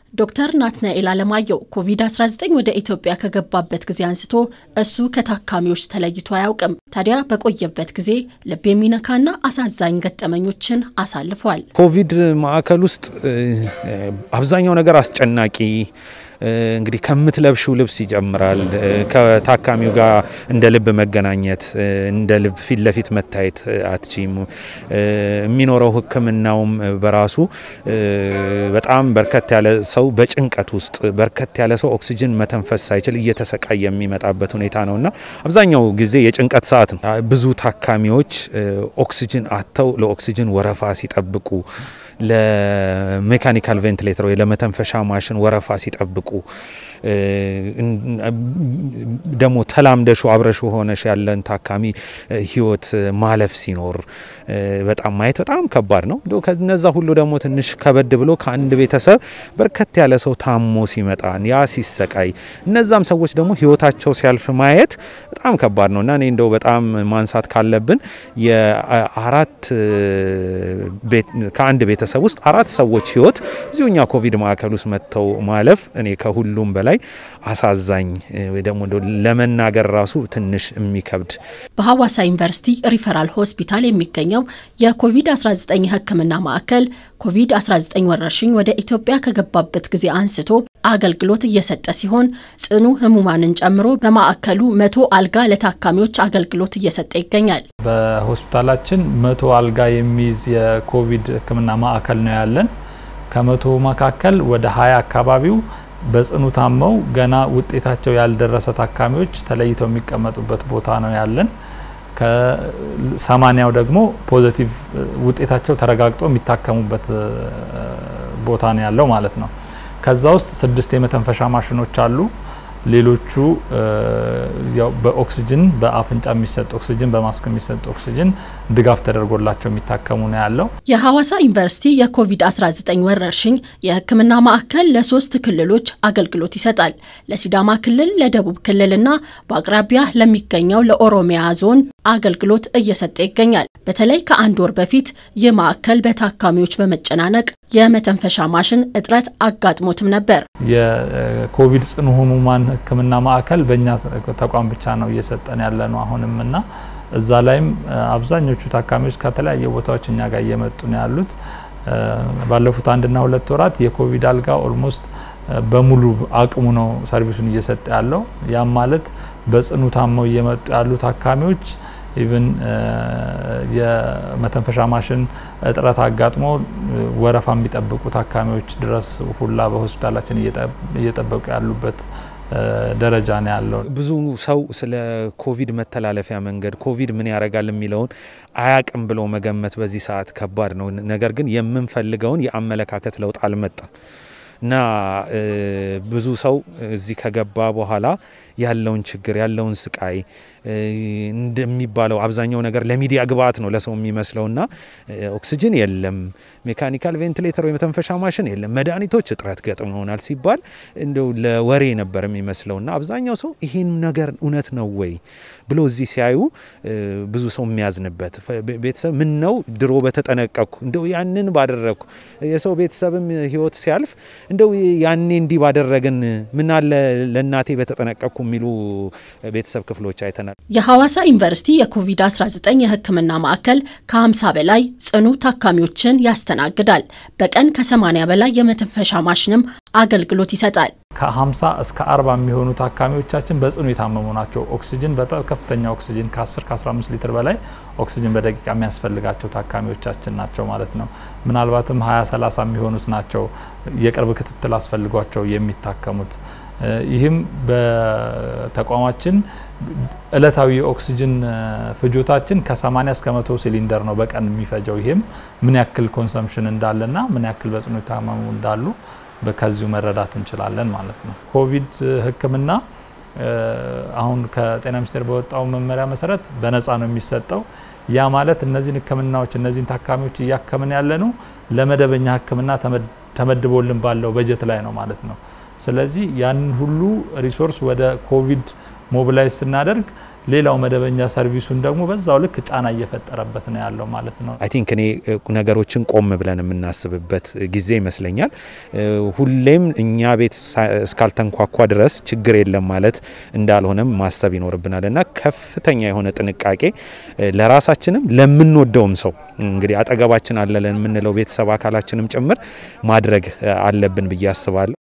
ዶክተር ናትናኤል አለማየሁ ኮቪድ-19 ወደ ኢትዮጵያ ከገባበት ጊዜ አንስቶ እሱ ከታካሚዎች ተለይቶ አያውቅም። ታዲያ በቆየበት ጊዜ ልብ የሚነካና አሳዛኝ ገጠመኞችን አሳልፏል። ኮቪድ ማዕከል ውስጥ አብዛኛው ነገር አስጨናቂ እንግዲህ ከምትለብሽው ልብስ ይጀምራል። ከታካሚው ጋር እንደ ልብ መገናኘት፣ እንደ ልብ ፊት ለፊት መታየት አትችም። የሚኖረው ሕክምናውም በራሱ በጣም በርከት ያለ ሰው በጭንቀት ውስጥ በርከት ያለ ሰው ኦክሲጅን መተንፈስ ሳይችል እየተሰቃየ የሚመጣበት ሁኔታ ነው እና አብዛኛው ጊዜ የጭንቀት ሰዓት ነው። ብዙ ታካሚዎች ኦክሲጅን አጥተው ለኦክሲጅን ወረፋ ሲጠብቁ ለሜካኒካል ቬንቲሌተር ወይ ለመተንፈሻ ማሽን ወረፋ ሲጠብቁ ደግሞ ተላምደሹ አብረሹ ሆነሽ ያለን ታካሚ ህይወት ማለፍ ሲኖር በጣም ማየት በጣም ከባድ ነው። እንደ ከነዛ ሁሉ ደግሞ ትንሽ ከበድ ብሎ ከአንድ ቤተሰብ በርከት ያለ ሰው ታሞ ሲመጣ ያ ሲሰቃይ፣ እነዛም ሰዎች ደግሞ ህይወታቸው ሲያልፍ ማየት በጣም ከባድ ነው እና እኔ እንደው በጣም ማንሳት ካለብን የአራት ከአንድ ቤተሰብ ውስጥ አራት ሰዎች ህይወት እዚሁኛ ኮቪድ ማዕከል ውስጥ መጥተው ማለፍ እኔ ከሁሉም በላይ አሳዛኝ ወይ ደግሞ ለመናገር ራሱ ትንሽ የሚከብድ በሐዋሳ ዩኒቨርሲቲ ሪፈራል ሆስፒታል የሚገኘው የኮቪድ-19 ሕክምና ማዕከል ኮቪድ-19 ወረርሽኝ ወደ ኢትዮጵያ ከገባበት ጊዜ አንስቶ አገልግሎት እየሰጠ ሲሆን ጽኑ ህሙማንን ጨምሮ በማዕከሉ መቶ አልጋ ለታካሚዎች አገልግሎት እየሰጠ ይገኛል። በሆስፒታላችን መቶ አልጋ የሚይዝ የኮቪድ ሕክምና ማዕከል ነው ያለን። ከመቶ መካከል ወደ ሀያ አካባቢው በጽኑ ታመው ገና ውጤታቸው ያልደረሰ ታካሚዎች ተለይተው የሚቀመጡበት ቦታ ነው ያለን። ከሰማኒያው ደግሞ ፖዘቲቭ ውጤታቸው ተረጋግጦ የሚታከሙበት ቦታ ነው ያለው ማለት ነው። ከዛ ውስጥ ስድስት የመተንፈሻ ማሽኖች አሉ። ሌሎቹ ያው በኦክሲጅን በአፍንጫ የሚሰጥ ኦክሲጅን በማስክ የሚሰጥ ኦክሲጅን ድጋፍ ተደርጎላቸው የሚታከሙ ነው ያለው። የሐዋሳ ዩኒቨርሲቲ የኮቪድ-19 ወረርሽኝ የህክምና ማዕከል ለሶስት ክልሎች አገልግሎት ይሰጣል። ለሲዳማ ክልል፣ ለደቡብ ክልልና በአቅራቢያ ለሚገኘው ለኦሮሚያ ዞን አገልግሎት እየሰጠ ይገኛል። በተለይ ከአንድ ወር በፊት ይህ ማዕከል በታካሚዎች በመጨናነቅ የመተንፈሻ ማሽን እጥረት አጋጥሞትም ነበር። የኮቪድ ጽኑ ህሙማን ህክምና ማዕከል በእኛ ተቋም ብቻ ነው እየሰጠን ያለ ነው አሁንም እና እዛ ላይም አብዛኞቹ ታካሚዎች ከተለያየ ቦታዎች እኛ ጋር እየመጡ ነው ያሉት። ባለፉት አንድና ሁለት ወራት የኮቪድ አልጋ ኦልሞስት በሙሉ አቅሙ ነው ሰርቪሱን እየሰጠ ያለው። ያም ማለት በጽኑ ታመው እየመጡ ያሉ ታካሚዎች ኢቭን የመተንፈሻ ማሽን እጥረት አጋጥሞ ወረፋ የሚጠብቁ ታካሚዎች ድረስ ሁላ በሆስፒታላችን እየጠበቁ ያሉበት ደረጃ ነው ያለው። ብዙ ሰው ስለ ኮቪድ መተላለፊያ መንገድ ኮቪድ ምን ያደርጋል የሚለውን አያቅም ብሎ መገመት በዚህ ሰዓት ከባድ ነው። ነገር ግን የምንፈልገውን የአመለካከት ለውጥ አልመጣም እና ብዙ ሰው እዚህ ከገባ በኋላ ያለውን ችግር ያለውን ስቃይ እንደሚባለው አብዛኛው ነገር ለሚዲያ ግብአት ነው ለሰው የሚመስለውና ኦክሲጅን የለም፣ ሜካኒካል ቬንቲሌተር ወይ መተንፈሻ ማሽን የለም፣ መድኃኒቶች እጥረት ገጥመውናል ሲባል እንደው ለወሬ ነበር የሚመስለውና አብዛኛው ሰው ይህን ነገር እውነት ነው ወይ ብሎ እዚህ ሲያዩ ብዙ ሰው የሚያዝንበት ቤተሰብ ምን ነው ድሮ በተጠነቀቅኩ እንደው ያንን ባደረግኩ የሰው ቤተሰብም ህይወት ሲያልፍ እንደው ያኔ እንዲህ ባደረግን ምን አለ ለእናቴ በተጠነቀቅኩ የሚሉ ቤተሰብ ክፍሎች አይተናል። የሐዋሳ ዩኒቨርሲቲ የኮቪድ-19 የህክምና ማዕከል ከ50 በላይ ጽኑ ታካሚዎችን ያስተናግዳል። በቀን ከ80 በላይ የመተንፈሻ ማሽንም አገልግሎት ይሰጣል። ከ50 እስከ 40 የሚሆኑ ታካሚዎቻችን በጽኑ የታመሙ ናቸው። ኦክሲጅን በጣም ከፍተኛ ኦክሲጅን ከ10 ከ15 ሊትር በላይ ኦክሲጅን በደቂቃ የሚያስፈልጋቸው ታካሚዎቻችን ናቸው ማለት ነው። ምናልባትም 20 30 የሚሆኑት ናቸው የቅርብ ክትትል አስፈልጓቸው የሚታከሙት። ይህም በተቋማችን እለታዊ የኦክሲጅን ፍጆታችን ከ80 እስከ መቶ ሲሊንደር ነው በቀን የሚፈጀው። ይህም ምን ያክል ኮንሰምሽን እንዳለና ምን ያክል በጽኑ የታመሙ እንዳሉ ከዚሁ መረዳት እንችላለን ማለት ነው። ኮቪድ ህክምና አሁን ከጤና ሚኒስቴር በወጣው መመሪያ መሰረት በነፃ ነው የሚሰጠው። ያ ማለት እነዚህን ህክምናዎች እነዚህን ታካሚዎች እያከምን ያለ ነው ለመደበኛ ህክምና ተመድቦልን ባለው በጀት ላይ ነው ማለት ነው። ስለዚህ ያንን ሁሉ ሪሶርስ ወደ ኮቪድ ሞቢላይዝ ስናደርግ ሌላው መደበኛ ሰርቪሱን ደግሞ በዛው ልክ ጫና እየፈጠረበት ነው ያለው ማለት ነው። አይ ቲንክ እኔ ነገሮችን ቆም ብለን የምናስብበት ጊዜ ይመስለኛል። ሁሌም እኛ ቤት እስካልተንኳኳ ድረስ ችግር የለም ማለት እንዳልሆነም ማሰብ ይኖርብናል እና ከፍተኛ የሆነ ጥንቃቄ ለራሳችንም ለምንወደውም ሰው እንግዲህ አጠገባችን አለ ለምንለው ቤተሰብ አካላችንም ጭምር ማድረግ አለብን ብዬ አስባለሁ።